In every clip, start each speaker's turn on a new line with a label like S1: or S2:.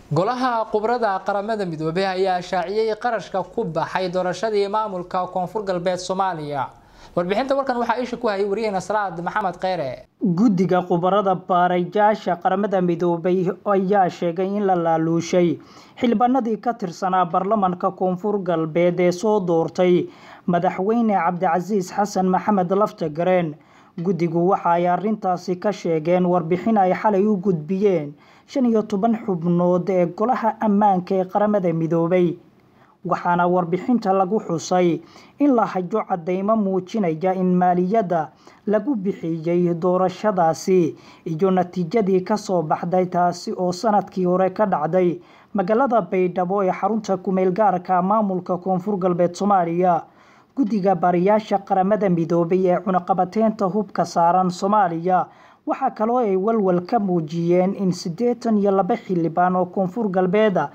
S1: golaha khubrada qaramada midoobey ayaa shaaciyey qarashka ku baxay doorashadii maamulka koonfur galbeed soomaaliya warbixinta warkan waxaa isha ku hayay wariyaheyna salaad maxamed kheyre
S2: guddiga khubarada baarayaasha qaramada midoobay ayaa sheegay in la laaluushay xildhibaanadii ka tirsanaa baarlamanka koonfur galbeed ee soo doortay madaxweyne cabdicasiis xasan maxamed laftagareen guddigu waxa ay arintaasi ka sheegeen warbixin ay xalay u gudbiyeen shan iyo toban xubnood ee golaha ammaanka ee qaramada midoobay waxaana warbixinta lagu xusay in la hajo cadeymo muujinaya in maaliyadda lagu bixiyey doorashadaasi iyo natiijadii kasoo baxday taasi oo sanadkii hore ka dhacday magaalada baydhabo ee xarunta kumeel gaarka maamulka koonfur galbeed soomaaliya guddiga baariyaasha qaramada midoobay ee cunaqabateynta hubka saaran soomaaliya waxaa kaloo ay walwal ka muujiyeen in siddeetan iyo laba xildhibaan oo koonfur galbeeda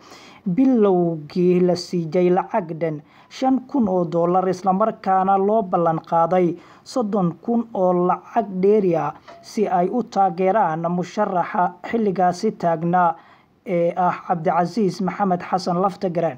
S2: bilowgii la siiyey lacag dhan shan kun oo dollar islamarkaana loo ballan qaaday soddon kun oo lacag dheeri ah si ay u taageeraan musharaxa xilligaasi taagnaa ee ah cabdicasiis maxamed xasan laftagareen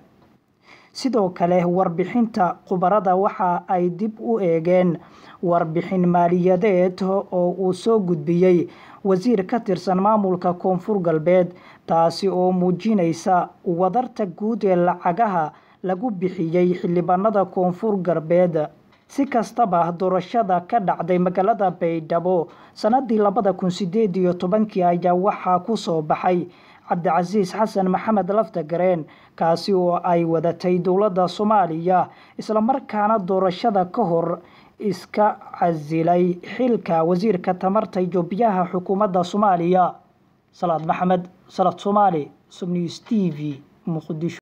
S2: sidoo kale warbixinta khubarada waxa ay dib u eegeen warbixin maaliyadeed oo uu soo gudbiyey wasiir ka tirsan maamulka koonfur galbeed taasi oo muujinaysa wadarta guud ee lacagaha lagu bixiyey xildhibaanada koonfur galbeed si kastaba doorashada ka dhacday magaalada baydhabo sanadii labada kun sideed iyo tobankii ayaa waxaa kusoo baxay cabdicasiis xasan maxamed laftagareen kaasi oo ay wadatay dowladda soomaaliya islamarkaana doorashada ka hor iska casilay xilka wasiirka tamarta iyo biyaha xukuumadda soomaaliya salaad maxamed salaad soomaali subnews t v muqdisho